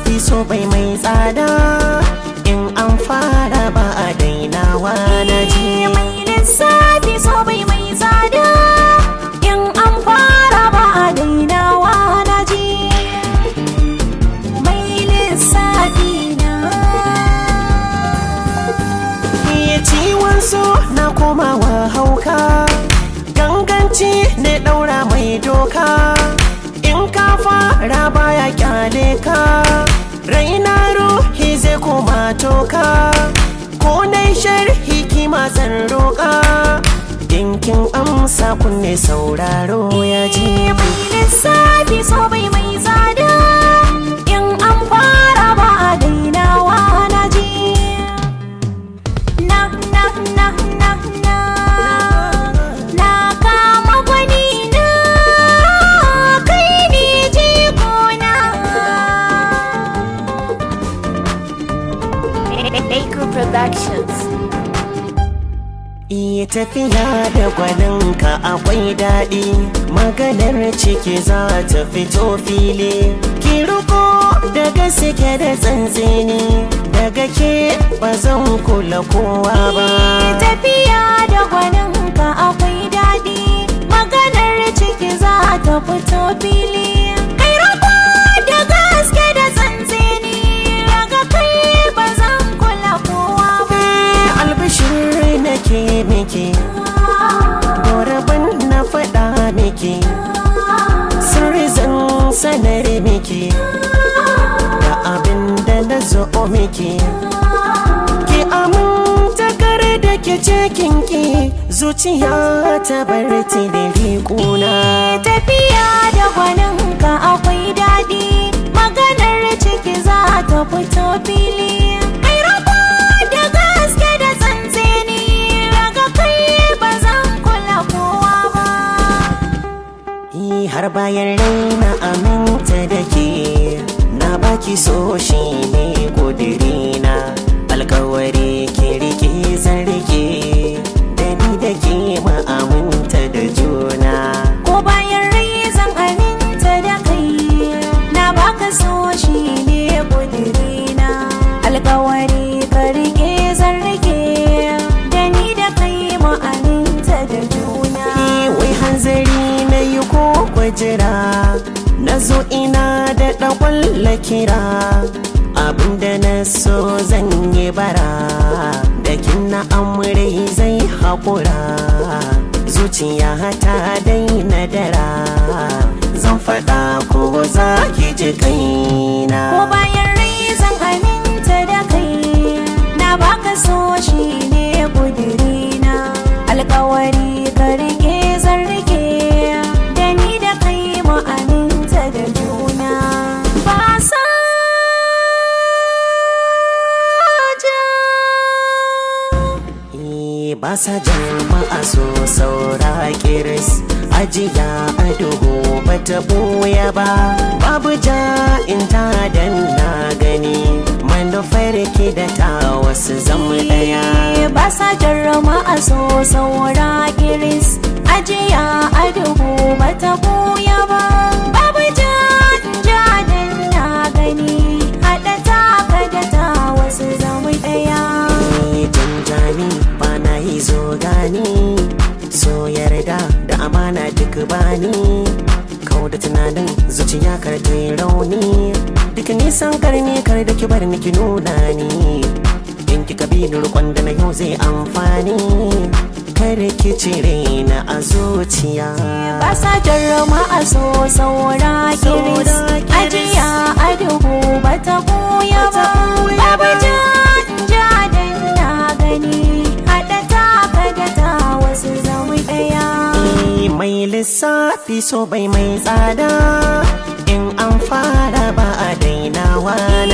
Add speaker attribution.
Speaker 1: lissafi so bai mai tsada in an fara ba a dainawa na ji
Speaker 2: mai lissafi so bai mai tsada in an fara ba a dainawa na ji mai lissafi na
Speaker 1: iya ciwon so na komawa hauka ganganci ne daura mai doka in ka fara baya kyale ka raina ruhi zai koma toka ko dai sharhi kima zan roƙa dinkin amsa kunne sauraro ya ji
Speaker 2: mai lissafi so bai mai tsada in an fara ba a dainawa na ji na na na na na na kama gwani na kai ne jigona Baker Productions
Speaker 1: Iya tafiya da gwaninka akwai daɗi maganar ciki za ta fito fili ki riko da gaske da tsantseni daga ke ba zan kula kowa ba
Speaker 2: tafiya da gwaninka akwai daɗi maganar ciki za ta fito fili kai rako da gaske da tsantseni daga kai ba zan kula kowa ba
Speaker 1: albishir nake miki goraban na faɗa miki sirri zan sanar miki da abin da na zo miki ki aminta kare da ke cikin ki zuciya ta bar tilili kuna
Speaker 2: tafiya da gwaninka akwai daɗi maganar ciki za ta fito fili kai rako da gaske da tsantseni daga kai ba zan kula kowa ba
Speaker 1: Yi har bayan raina aminta da ke na baki so shi ne kudirina alkawari ki rike zan rike da ni da ke ma aminta da juna
Speaker 2: ko bayan rai zan aminta da kai na baka so shi ne ƙudurina alkawari ka rike zan rike da ni da kai mu aminta da juna
Speaker 1: Yi wai hanzari na yi ko kwajira na zo ina da ɗakwalla kira abinda na so zan yi bara da kin na amurai zai haƙura zuciya ta daina dara zan faɗa ko za ki ji kaina
Speaker 2: ko bayan rai zan aminta da kai na baka so shi ne ƙudurina alkawari ka rike zan rike da ni da kai mu aminta da juna ba sa
Speaker 1: Eh, ba sa jama'a so saura kiris ajiya a duhu ba ta ɓoye ba babu ja in ta dan na gani manufar ki da ta wasu zama ɗaya
Speaker 2: ba sa jarrama a so saura kiris ajiya a duhu ba ta buya ba babu ja ja dan na gani haɗa taka da ta wasu zama ɗaya
Speaker 1: Eh, janjani ba na yi zo gani so yarda da amana duk bani kau da tunanin zuciya kar ta yi rauni duk nisan karni kar da ki bar ni ki nuna ni in ki kabilu rukon da na yau zai amfani kar ki cire na a zuciya
Speaker 2: ba sa jarrama a so saura kiris ajiya a duhu ba ta buya ba babu ja ja dan na gani haɗa taka da ta wasu zama ɗaya
Speaker 1: Eh, mai lissafi so bai mai tsada in an fara ba a dainawa na